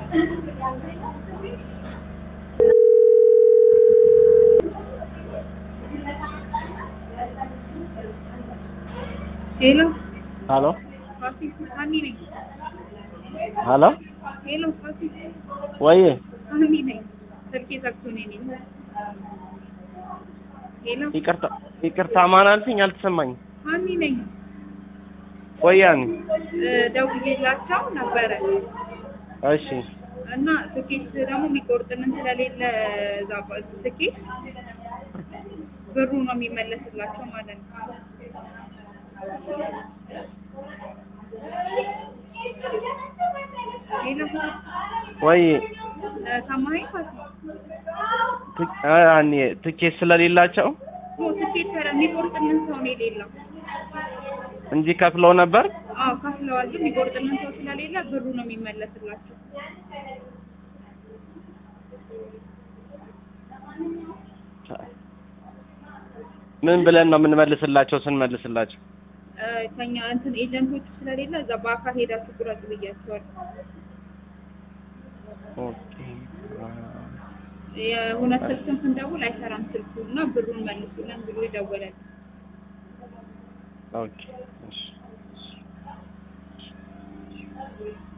ሄሎ ሀሎ ፋሲል ሀኒ ነኝ። ሀሎ ሄሎ ፋሲል ወይ ሀኒ ነኝ። ስልኬ ዘግቶ ነው የኔ። ሄሎ ይቅርታ ይቅርታ ማን አልሽኝ? አልተሰማኝም። ሀኒ ነኝ። ወያኔ እ፣ ደውዬላቸው ነበረ እሺ እና ትኬት ደግሞ የሚቆርጥልን ስለሌለ እዛ ባ- ትኬት ብሩ ነው የሚመለስላቸው ማለት ነው። ሄሎ ወይ እ፣ ሰማኸኝ ፋሲል? ት- አ ያኔ ትኬት ስለሌላቸው ኦ፣ ትኬት ኧረ የሚቆርጥልን ሰው ነው የሌለው። እንጂ ከፍለው ነበር። አዎ ከፍለዋል፣ ግን የሚቆርጥልን ሰው ስለሌለ ብሩ ነው የሚመለስላቸው። ምን ብለን ነው የምንመልስላቸው? ስንመልስላቸው እ፣ ከኛ እንትን ኤጀንቶቹ ስለሌለ እዛ በአካል ሄዳችሁ ቁረጡ ብያቸዋለሁ። ኦኬ የሆነ ስልክም ስንደውል አይሰራም ስልኩ እና ብሩን መልሱልን ብሎ ይደወላል። ኦኬ እሺ